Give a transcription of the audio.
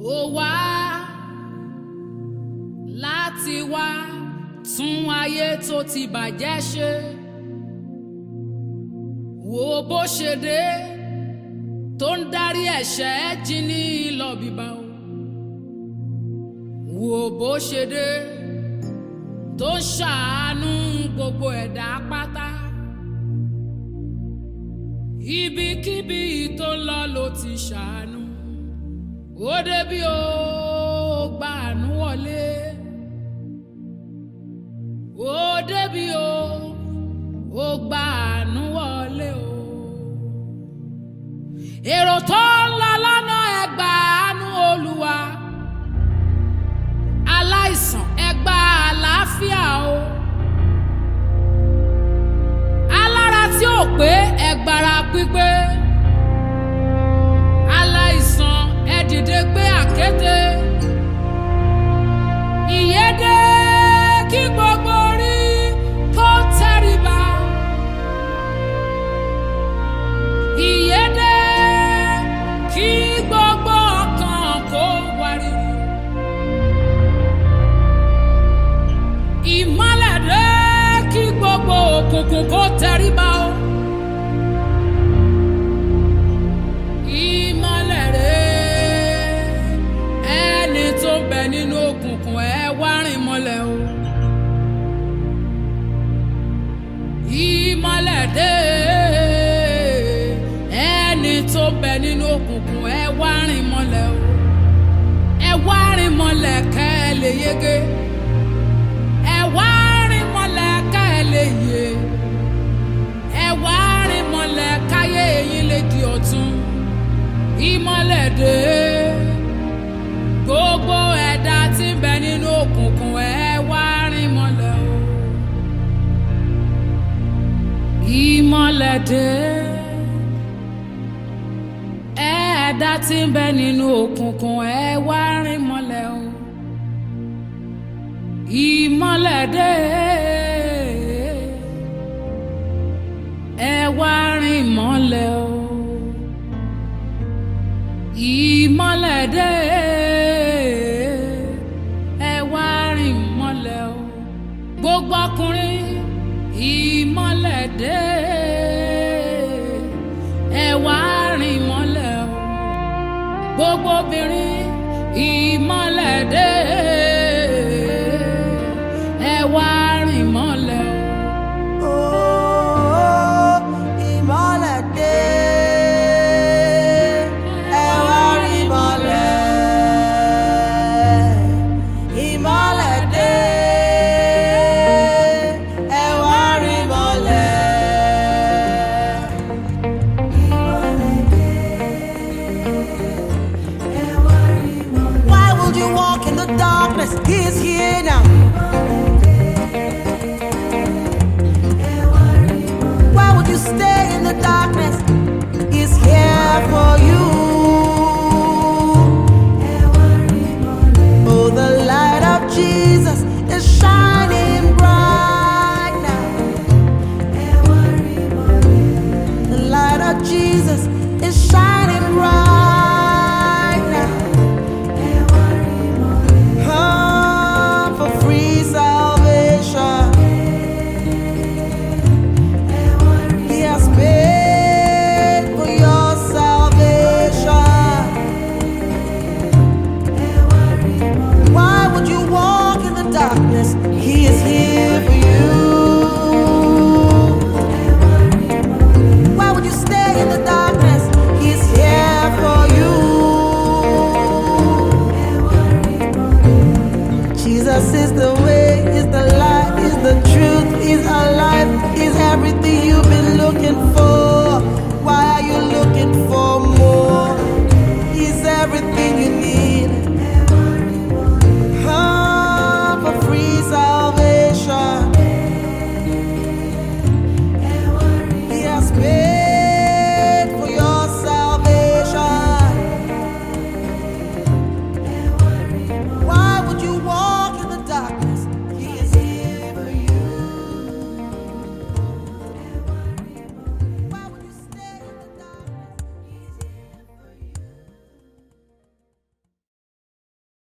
ó wá láti wá tún ayé tó ti bàjẹ́ ṣe wo bó ṣe dé tó ń darí ẹ̀ṣẹ̀ jí ní lọ bíbá o wo bó ṣe dé tó ń ṣàánú gbogbo ẹ̀dá pátá ibikíbi tó ń lọ ló ti ṣàánú ó débi ó gba àánú wọlé ó débi ó ó gba àánú wọlé o èrò tó ń lọ lọ́nà ẹgbà àánú olúwa aláìsàn ẹgbà àlàáfíà o alára tí ò pé ẹgbàrá pípé aláìsàn ẹ dìde gbé àkété ìyédè kí gbogbo orí kó tẹríba ìyédè kí gbogbo ọkàn kó wárìrì ìmọ́lẹ̀ dé kí gbogbo òkùnkùn kó tẹríba o. ìmọ́lẹ̀ rẹ̀ ẹni tó ń bẹ nínú òkùnkùn ẹ wá rìn mọ́lẹ̀ o. ìmọ́lẹ̀ dé ẹni tó ń bẹ nínú òkùnkùn ẹ wá rìn mọ́lẹ̀ o. ẹ wá rìn mọ́lẹ̀ kẹ́ ẹ lè yege. ẹ wá rìn mọ́lẹ̀ kẹ́ ẹ lè yè. ẹ wá rìn mọ́lẹ̀ káyé yín lè di ọ̀tun ìmọ́lẹ̀ dé gbogbo ẹ̀dá tí ń bẹ nínú òkùnkùn ẹ wá rìn mọ́lẹ̀ o. ìmọ́lẹ̀ dé ẹ̀dá tí ń bẹ nínú òkùnkùn ẹ wá rìn mọ́lẹ̀ o. ìmọ́lẹ̀ dé ẹ wá rìn mọ́lẹ̀ o ìmọ́lẹ̀ dé ẹ wá rìn mọ́lẹ̀ o gbogbo ọkùnrin ìmọ́lẹ̀ dé ẹ wá rìn mọ́lẹ̀ o gbogbo obìnrin ìmọ́lẹ̀ dé ẹ wá rìn mọ́lẹ̀ o. Oh, ìmọ́lẹ̀ dé, ẹ wá rí ìmọ́lẹ̀. Ìmọ́lẹ̀ dé, ẹ wá rí ìmọ́lẹ̀. Ìmọ́lẹ̀ dé, ẹ wá rí ìmọ́lẹ̀. Why would you walk in the darkness? He is here now. Why would you stay in the darkness? He's here for you